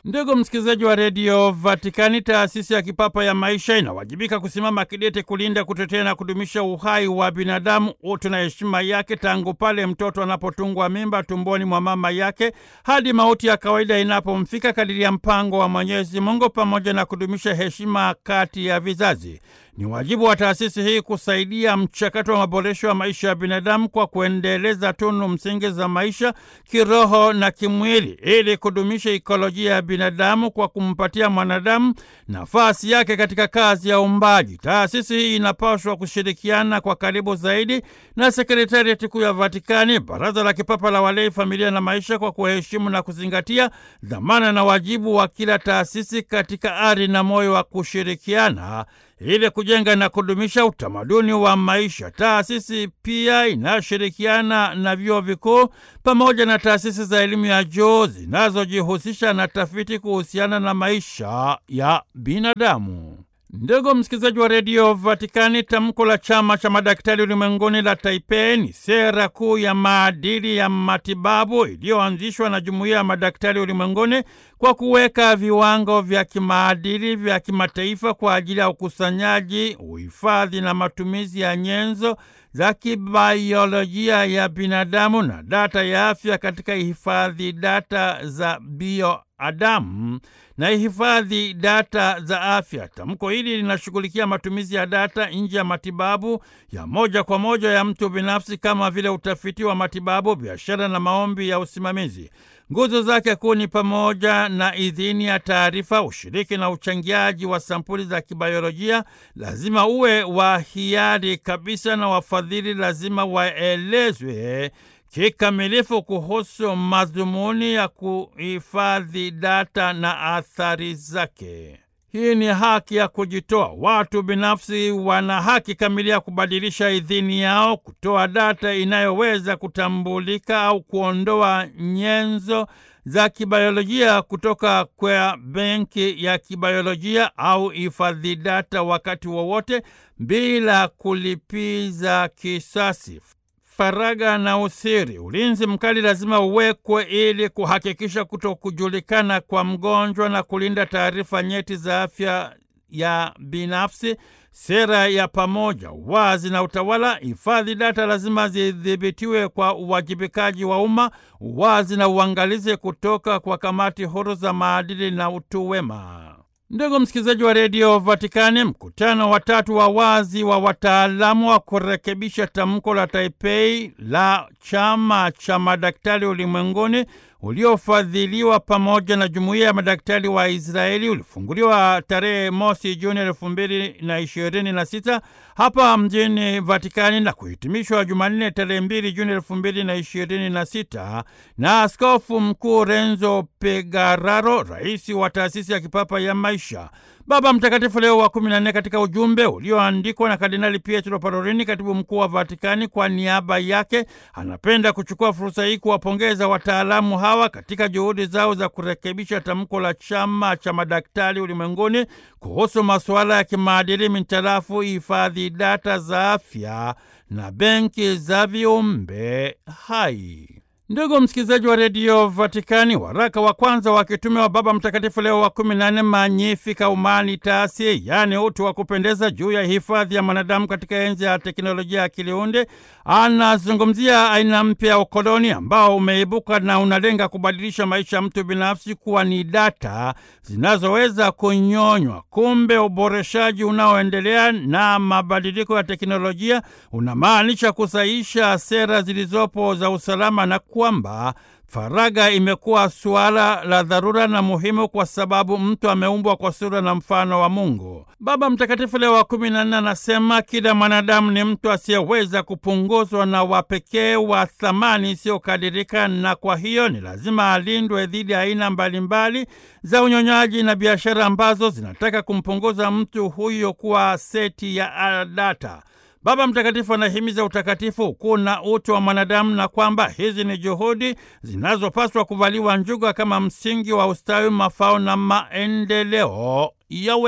Ndugu msikilizaji wa redio Vatikani, taasisi ya kipapa ya maisha inawajibika kusimama kidete kulinda, kutetea na kudumisha uhai wa binadamu, utu na heshima yake, tangu pale mtoto anapotungwa mimba tumboni mwa mama yake hadi mauti ya kawaida inapomfika, kadiri ya mpango wa Mwenyezi Mungu, pamoja na kudumisha heshima kati ya vizazi. Ni wajibu wa taasisi hii kusaidia mchakato wa maboresho ya maisha ya binadamu kwa kuendeleza tunu msingi za maisha kiroho na kimwili, ili kudumisha ikolojia ya binadamu kwa kumpatia mwanadamu nafasi yake katika kazi ya uumbaji. Taasisi hii inapaswa kushirikiana kwa karibu zaidi na sekretarieti kuu ya Vatikani, Baraza la Kipapa la Walei, Familia na Maisha, kwa kuheshimu na kuzingatia dhamana na wajibu wa kila taasisi katika ari na moyo wa kushirikiana ili kujenga na kudumisha utamaduni wa maisha. Taasisi pia inashirikiana na vyuo vikuu pamoja na taasisi za elimu ya juu zinazojihusisha na tafiti kuhusiana na maisha ya binadamu. Ndugu msikilizaji wa redio Vatikani, tamko la chama cha madaktari ulimwenguni la Taipei ni sera kuu ya maadili ya matibabu iliyoanzishwa na jumuiya ya madaktari ulimwenguni kwa kuweka viwango vya kimaadili vya kimataifa kwa ajili ya ukusanyaji, uhifadhi na matumizi ya nyenzo za kibaiolojia ya binadamu na data ya afya katika hifadhi data za bioadamu na hifadhi data za afya. Tamko hili linashughulikia matumizi ya data nje ya matibabu ya moja kwa moja ya mtu binafsi kama vile utafiti wa matibabu, biashara na maombi ya usimamizi. Nguzo zake kuu ni pamoja na idhini ya taarifa, ushiriki na uchangiaji wa sampuli za kibayolojia lazima uwe wa hiari kabisa, na wafadhili lazima waelezwe kikamilifu kuhusu madhumuni ya kuhifadhi data na athari zake. Hii ni haki ya kujitoa. Watu binafsi wana haki kamili ya kubadilisha idhini yao, kutoa data inayoweza kutambulika au kuondoa nyenzo za kibayolojia kutoka kwa benki ya kibayolojia au hifadhi data wakati wowote bila kulipiza kisasi. Faragha na usiri. Ulinzi mkali lazima uwekwe ili kuhakikisha kutokujulikana kwa mgonjwa na kulinda taarifa nyeti za afya ya binafsi. Sera ya pamoja, uwazi na utawala. Hifadhi data lazima zidhibitiwe kwa uwajibikaji wa umma, uwazi na uangalizi kutoka kwa kamati huru za maadili na utu wema. Ndugu msikilizaji wa redio Vatikani, mkutano wa tatu wa wazi wa wataalamu wa kurekebisha tamko la Taipei la chama cha madaktari ulimwenguni uliofadhiliwa pamoja na jumuiya ya madaktari wa Israeli ulifunguliwa tarehe mosi Juni elfu mbili na ishirini na sita hapa mjini Vatikani na kuhitimishwa Jumanne tarehe mbili Juni elfu mbili na ishirini na sita na Askofu Mkuu Renzo Pegararo, rais wa taasisi ya kipapa ya maisha. Baba Mtakatifu Leo wa kumi na nne katika ujumbe ulioandikwa na Kardinali Pietro Parolini, katibu mkuu wa Vatikani, kwa niaba yake anapenda kuchukua fursa hii kuwapongeza wataalamu hawa katika juhudi zao za kurekebisha tamko la chama cha madaktari ulimwenguni kuhusu masuala ya kimaadili mintarafu hifadhi data za afya na benki za viumbe hai. Ndugu msikilizaji wa redio Vatikani, waraka wa kwanza wa kitume wa Baba Mtakatifu Leo wa kumi na nne Magnificat Humanitas, yaani utu wa kupendeza, juu ya hifadhi ya mwanadamu katika enzi ya teknolojia ya kiliunde, anazungumzia aina mpya ya ukoloni ambao umeibuka na unalenga kubadilisha maisha ya mtu binafsi kuwa ni data zinazoweza kunyonywa. Kumbe uboreshaji unaoendelea na mabadiliko ya teknolojia unamaanisha kusahihisha sera zilizopo za usalama na kwamba faragha imekuwa suala la dharura na muhimu kwa sababu mtu ameumbwa kwa sura na mfano wa Mungu. Baba Mtakatifu Leo wa kumi na nne anasema kila mwanadamu ni mtu asiyeweza kupunguzwa na wa pekee wa thamani isiyokadirika, na kwa hiyo ni lazima alindwe dhidi ya aina mbalimbali za unyonyaji na biashara ambazo zinataka kumpunguza mtu huyo kuwa seti ya data. Baba Mtakatifu anahimiza utakatifu, ukuu na utu wa mwanadamu na kwamba hizi ni juhudi zinazopaswa kuvaliwa njuga kama msingi wa ustawi, mafao na maendeleo ya